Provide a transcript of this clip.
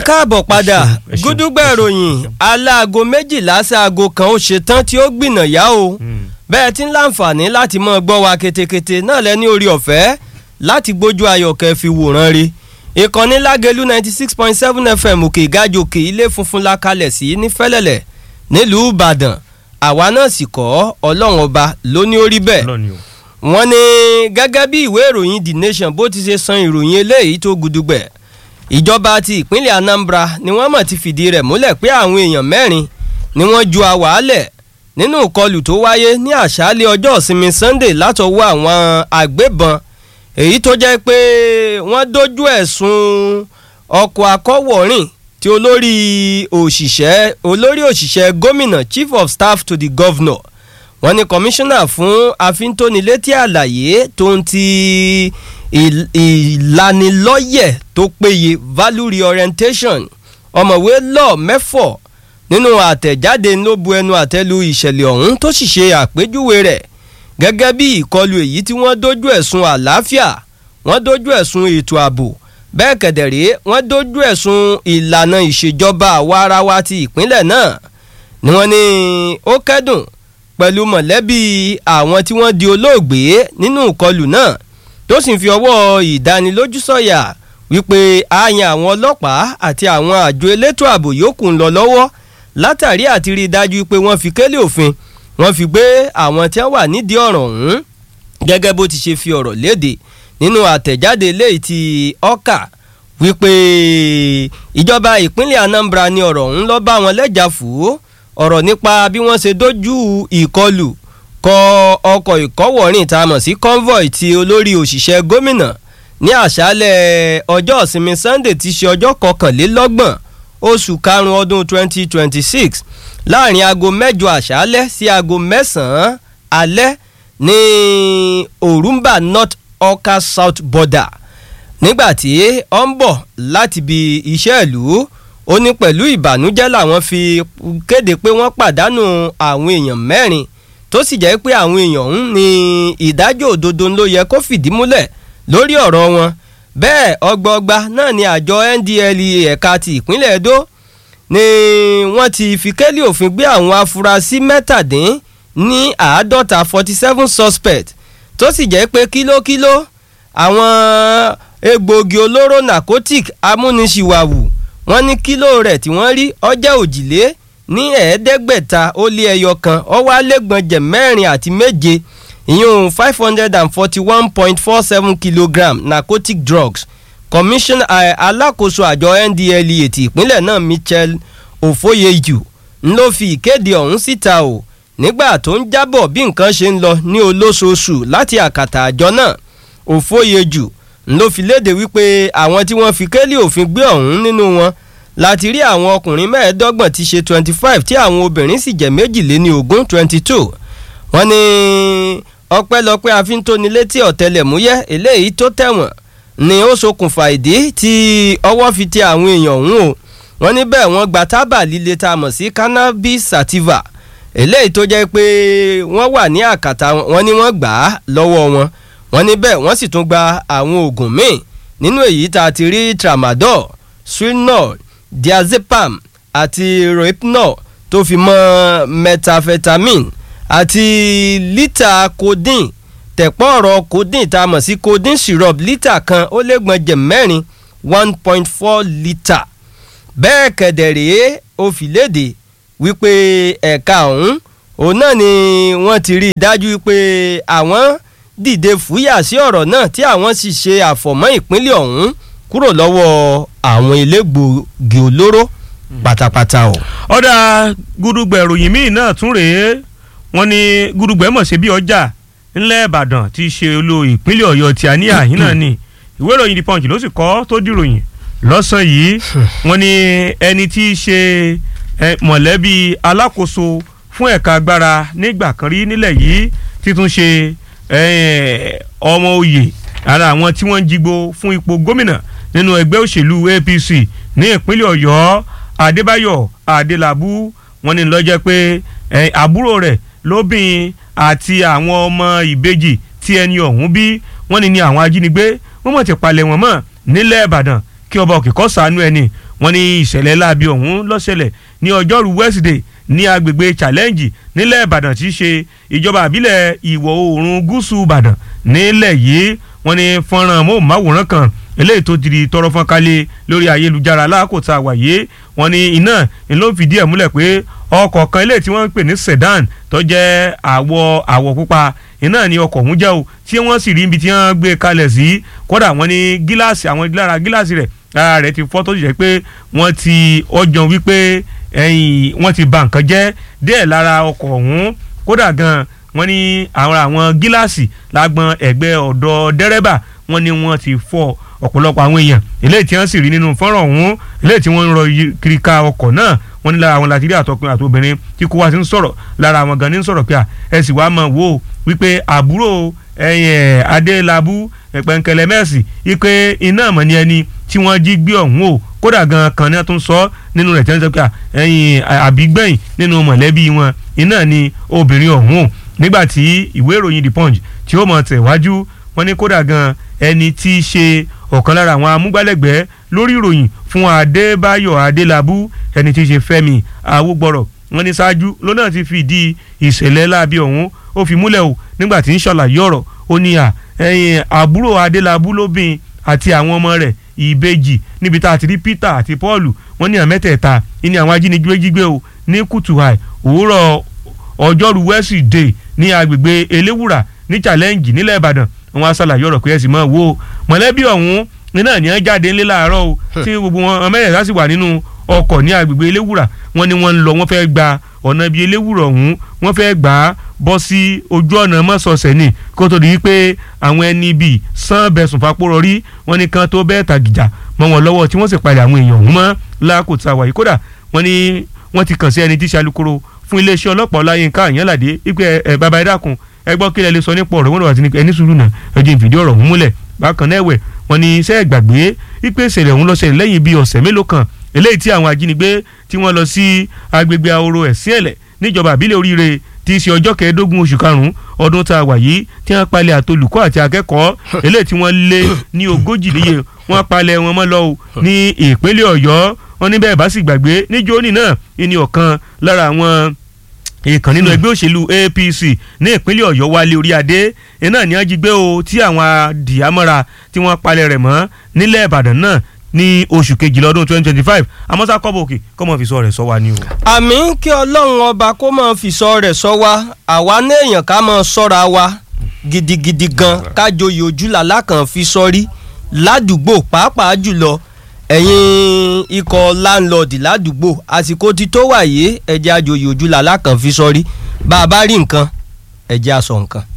káàbọ̀ padà ẹ ṣeun, ẹ ṣeun, gúdúgbà ẹ ṣeun, ìròyìn ẹ ṣeun. aláago méjìlá sáago kan ó ṣe tán tí ó gbìnà yá o bẹ́ẹ̀ tí ń láǹfààní láti mọ́ gbọ́ wa ketekete náà lẹ́ni orí ọ̀fẹ́ láti gbójú ayọ̀kẹ́ fi wòran rí ìkànnì lágẹ̀lú ninety six point seven fm òkè ìgájòkè ilé funfun la kalẹ̀ sí ní fẹ́lẹ́lẹ̀ nílùú ìbàdàn àwa náà sì kọ́ ọlọ́run ọba ló ní ó rí bẹ́ẹ̀ lọ́ni o. wọ́n ní gẹ́gẹ́ bí ìwé ìròyìn the nation bó ti ṣe san ìròyìn eléyìí tó gudugbẹ̀ ìjọba ti ìpínlẹ̀ anambra ni wọ́n mọ̀ ti fìdí rẹ̀ múlẹ̀ pé àwọn èèyàn mẹ́rin ni wọ́n ju àwàálẹ̀ nínú ìkọlù tó wáyé ní àṣálẹ̀ ọjọ́ ìsinmi sunday látọwọ́ àwọn àgbébọn èyí tó jẹ́ pé wọ́n dojú ẹ̀sùn ọkọ̀ akọ́wọ̀rìn tí olórí òṣìṣẹ́ olórí òṣìṣẹ́ gómìnà chief of staff to the governor wọ́n ní kọmíṣánná fún àfintónilétí àlàyé tó ń ti ìl- ìlanilọ́yẹ̀ tó péye value reorientation ọ̀mọ̀wé lọ́ọ̀ mẹ́fọ̀ nínú àtẹ̀jáde ló bu ẹnu àtẹ́lu ìṣẹ̀lẹ̀ ọ̀hún tó sì ṣe àpéjúwe rẹ̀ gẹ́gẹ́ bí ìkọlù èyí tí wọ́n dojú ẹ̀sùn àlàáfíà wọ́n dojú ẹ̀sùn ètò ààbò bẹ́ẹ̀ kẹ̀dẹ̀rẹ́ wọ́n dojú ẹ̀sùn ìlànà ìṣèjọba àwa ara wa ti ìpínlẹ̀ náà ni wọ́n ní ó kẹ́dùn pẹ̀lú mọ̀lẹ́bí àwọn tí wọ́n di olóògbé nínú ìkọlù náà tó sì ń fi ọwọ́ ìdánilójú sọ̀yà wípé àyàn àwọn ọlọ́pàá àti àwọn àjọ elétò ààbò yòókù ń lọ lọ́wọ́ látàrí àti rí i dájú pé wọ́n fi kélé òfin wọ́n fi gbé àwọn tí wọ́n wà nídìí ọ̀rọ̀ ọ̀hún gẹ́gẹ́ bó ti ṣe fi ọ̀rọ̀ léde nínú àtẹ̀jáde eléyìí ti ọ́kà wípé ìjọba ìpínlẹ̀ anambra ni ọ̀rọ̀ ọ̀hún lọ́ bá wọn lẹ́jà fún ọ̀rọ̀ nípa bí wọ́n ṣe dojú ìkọlù kọ ọkọ̀ ìkọ́wọ̀rìn tá a mọ̀ sí convoy ti olórí òṣìṣẹ́ gómìnà ní àṣálẹ̀ ọjọ́ ìsinmi sunday ti ṣe ọjọ́ kọkànlélọ́gbọ̀n oṣù karùn-ún ọdún 2026 láàrin aago mẹ́jọ àṣálẹ́ sí aago mẹ́sàn-án alẹ́ ní orumba north ọkà south border nígbàtí ó ń bọ̀ láti ibi iṣẹ́ ìlú ó ní pẹ̀lú ìbànújẹ́ làwọn fi kéde pé wọ́n pàdánù àwọn èèyàn mẹ́rin tó sì jẹ́ pé àwọn èèyàn ọ̀hún ní ìdájọ́ òdodo ló yẹ kó fìdí múlẹ̀ lórí ọ̀rọ̀ wọn bẹ́ẹ̀ ọgbọọgba náà ni àjọ ndlea ẹ̀ka ti ìpínlẹ̀ edo ni wọ́n ti fi kélé òfin gbé àwọn afurasí mẹ́tàdín ní àádọ́ta forty seven suspect tó sì jẹ́ pé kílókíló àwọn egbòogi olóró narcotic amúnisìwàwù wọ́n ní kílò rẹ̀ tí wọ́n rí ọjọ́ òjìlé ní ẹ̀ẹ́dẹ́gbẹ̀ta ó lé ẹyọ kan ó wá lẹ́gbọ̀njẹ̀ mẹ́rin àti méje ìyún five hundred and forty one point four seven kilogram narcotic drugs commission eh, alákòóso àjọ ndlea ti ìpínlẹ̀ náà michel ofoyeju ń ló fi ìkéde ọ̀hún síta o nígbà tó ń jábọ̀ bí nǹkan ṣe ń lọ ní olóṣooṣù láti àkàtà àjọ náà òfóyejú ń ló fi léde wípé àwọn tí wọ́n fi kélé òfin gbé ọ̀hún nínú wọn láti rí àwọn ọkùnrin mẹ́ẹ̀ẹ́dọ́gbọ̀n ti ṣe twenty five tí àwọn obìnrin sì jẹ́ méjìléní ogún twenty two wọ́n ní ọpẹ́lọpẹ́ àfíntónilétí ọ̀tẹlẹ̀múyẹ́ eléyìí tó tẹ̀wọ̀n ni ó ṣokùnfà ìdí tí ọwọ́ fi tẹ àwọn èèyàn ọ̀hún o wọ́n ní bẹ́ẹ̀ wọ́n gba tábà líle tá a mọ̀ sí cannabis sativa eléyìí tó jẹ́ pé wọ́n wà ní àkàtà wọn ni wọ́n gbà á lọ́wọ́ wọn wọ́n ní bẹ́ẹ̀ wọ́n sì tún gba àwọn oògùn míì nínú èyí tá a ti rí tramadol swinol diazepam àti rohypnol tó fi mọ́ methamphetamine àti lítà codeine tẹ̀pọ̀ ọ̀rọ̀ codeine tá a mọ̀ sí codeine syrup lítà kan ó lẹ́gbọ̀njẹ̀ mẹ́rin one point four litre bẹ́ẹ̀ kẹ̀dẹ̀ rèé ó fi léde wípé ẹ̀ka ọ̀hún òun náà ni wọ́n ti rí i dájú pé àwọn dìde fúyà sí ọ̀rọ̀ náà tí àwọn sì ṣe àfọ̀mọ́ ìpínlẹ̀ ọ̀hún kúrò lọ́wọ́ àwọn elégbòogi olóró pátápátá o. ọ̀dà gudugbẹ̀ ìròyìn míì náà tún rèé wọ́n ní gudugbẹ̀ mọ̀ sí bí ọjà ńlẹ̀ ìbàdàn ti ṣe olú ìpínlẹ̀ ọ̀yọ́ tí a ní àhín náà ni ìwé ìròyìn the punch ló sì kọ́ tó dìròyìn lọ́sàn yìí wọ́n ní ẹni tí í ṣe eh, mọ̀lẹ́bí alákòóso fún ẹ̀ka agbára nígbà kan rí nílẹ̀ yìí títún ṣe eh, ọmọ oyè ara àwọn tí wọ́n ń jigbó fún ipò gómìnà nínú ẹgbẹ́ òṣèlú apc ní ìpínlẹ̀ ọ̀yọ́ adébáyọ̀ adélábù wọ́n ní lọ́jọ́ pé eh, àbúrò rẹ̀ lóbìn àti àwọn ọmọ ìbejì tí ẹni ọ̀hún bí wọ́n ní ní àwọn ajínigbé wọ́n mọ̀ ti palẹ̀ wọ́n mọ́ nílẹ̀ ìbàdàn kí kí ọba òkè kó ṣàánú ẹni wọ́n ní ìṣẹ̀lẹ̀ láabi ọ̀hún ló ṣẹlẹ̀ ní ọjọ́rú Wednesday ní agbègbè challenge nílẹ̀ Ìbàdàn tí í ṣe ìjọba àbílẹ̀ ìwọ̀ oòrùn gúúsù Ìbàdàn nílẹ̀ yìí wọ́n ní fọ́nrán móhùnmáwòrán kan eléyìí tó di tọrọ fọ́n kálẹ̀ lórí ayélujára láàkótá àwàyé wọ́n ní iná ló ń fìdí ẹ̀ múlẹ̀ pé ọkọ̀ kan eléyìí tí wọ́n ń pè ní sedan tó jẹ́ àwọ̀ àwọ̀ pupa iná ni ọkọ̀ ọ̀hún jẹ́ o tí wọ́n sì rí ibi tí wọ́n gbé kalẹ̀ sí kódà wọ́n ní gíláàsì àwọn lára gíláàsì rẹ̀ lára rẹ̀ ti fọ́ tó sì jẹ́ pé wọ́n ti ọjọ́ wípé ẹ̀yìn wọ́n ti bà nǹkan jẹ́ díẹ̀ lára ọkọ̀ ọ̀hún kódà gan wọ́n ní àwọn àwọn gíláàsì lágbọn ẹ̀gbẹ́ ọ̀dọ̀ dẹ́rẹ́bà wọ́n ní wọ́n ti fọ́ ọ̀pọ̀lọpọ̀ àwọn èèyàn eléyìí tí wọ́n sì rí nínú fọ́nrán ọ̀hún eléyìí tí wọ́n ń rọ kiri ka ọkọ̀ náà wọ́n ní lára àwọn láti rí àtọkùnrin àti obìnrin tí kò wá sí ń sọ̀rọ̀ lára àwọn gan ní ń sọ̀rọ̀ pé à ẹ sì wá mọ̀ wò ó wípé àbúrò ẹ̀yìn adélábù pẹ̀ǹkẹ̀lẹ̀ mẹ́sì wípé iná mọ̀ ní ẹni tí wọ́n jí gbé ọ̀hún o kódà gan kan ní wọ́n tún sọ nínú rẹ̀ tí wọ́n sọ pé ẹ̀yìn àbígbẹ̀yìn nínú mọ̀lẹ́bí wọn iná ni obìnrin ọ̀hún o nígbà tí ìwé ìròyìn the punch tí ó mọ̀ tẹ̀wájú wọ́n ní kódà gan ẹni tí í ṣe ọ̀kan lára àwọn amúgbálẹ́gbẹ̀ẹ́ lórí ìròyìn fún adébáyọ̀ adélábù ẹni tí í ṣe fẹ́mi awúgbọ̀rọ̀ wọ́n ní ṣáájú lọ́nà ti fìdí ìṣẹ̀lẹ̀ láabi ọ̀hún ó fi múlẹ̀ o nígbà tí ń ṣàlàyé ọ̀rọ̀ ó ní à ẹ̀yìn àbúrò adélábù lóbìn àti àwọn ọmọ rẹ̀ ìbejì níbi tá a ti rí peter àti paul wọ́n ní àmẹ́tẹ̀ẹ̀ta ní àwọn ajínigbé jígbé o ní kùtùhàì òwúrọ̀ ọjọ́rú wẹ́sídẹ̀ẹ́ ní agbègbè eléwùrà ní challenge nílẹ̀ ìbàdàn wọn á ṣàlàyé ọ̀rọ̀ pé ẹ sì máa wo mọ̀lẹ́bí ọ̀hún iná ní wọ́n jáde ńlẹ́ láàárọ̀ o tí gbogbo wọn mẹ́rẹ̀ẹ́ta sì wà nínú ọkọ̀ ní agbègbè eléwùrà wọn ni wọ́n ń lọ wọ́n fẹ́ gba ọ̀nà bíi eléwùrà ọ̀hún wọ́n fẹ́ gbà á bọ́ sí ojú ọ̀nà mọ́sọ̀ọ̀sẹ̀ ni kó tó di wípé àwọn ẹni bíi sàn bẹ̀sùn fapórọ̀ rí wọn ni kan tó bẹ́ẹ̀ tàgìjà mọ́ wọn lọ́wọ́ tí wọ́n sì palẹ̀ àwọn èèyàn ọ̀hún mọ́ lákòótá wàyí kódà wọ́n ní wọ́n ti kàn sí ẹni tí í ṣe alukoro fún iléeṣẹ́ ọlọ́pàá ọláyínká àyànládé wípé ẹ bàbá ẹ dákun ẹ gbọ́ kí lẹ lè sọ nípa ọ̀rọ̀ wọn lọ́wọ́ àti ẹni sùúrù náà ẹ jẹ́ ìfìdí ọ̀rọ̀ ọ̀hún múlẹ̀ bákan náà ẹ̀wẹ̀ wọn ni iṣẹ́ ìgbàgbé wípé ìṣẹ̀lẹ̀ ọ̀hún ló ṣẹlẹ̀ lẹ́yìn bíi ọ̀sẹ̀ mélòó kan eléyìí tí àwọn ajínigbé tí wọ́n lọ sí agbègbè ahoro ẹ̀sìn ẹ̀lẹ̀ níjọba àbílẹ̀ oríire tí í ṣe ọjọ́ kẹẹ̀ẹ́dógún oṣù karùn-ún ọdún tá a wà yìí tí wọ́n palẹ̀ àtolùkọ́ àti akẹ́kọ̀ọ́ eléyìí tí wọ́n lé ní ogójì níye wọ́n palẹ̀ wọn mọ́ lọ́wọ́ ní ìpínlẹ̀ ọ̀yọ́ wọn níbẹ̀ bá sì gbàgbé níjóní náà ní ọ̀kan lára àwọn ìkàn nínú ẹgbẹ́ òṣèlú APC ní ìpínlẹ̀ Ọ̀yọ́ wálé orí adé iná ní ajígbé o tí àwọn adìyàmọ́ra tí wọ́n palẹ̀ rẹ̀ mọ́ nílẹ̀ Ìbàdàn náà ní oṣù kejìlá ọdún twenty twenty five amọ́sá kọ́bọ̀ òkè kọ́ mọ́ fi sọ rẹ̀ sọ wa ni o. àmì kí ọlọ́run ọba kó máa fi sọ rẹ̀ sọ wa àwa néèyàn ká máa sọ́ra wa gidigidi gan kájọyè ojúlàlá kan fi sọrí ládùúgbò pàápàá jùlọ ẹ̀yin ikọ̀ láńlọ́ọ̀dì ládùúgbò àsìkò tí tó wà yìí ẹ̀jẹ̀ àjòyè ojúlàlá kan fi sọrí bá a bá rí nǹkan ẹ̀jẹ̀ àsọ nǹkan.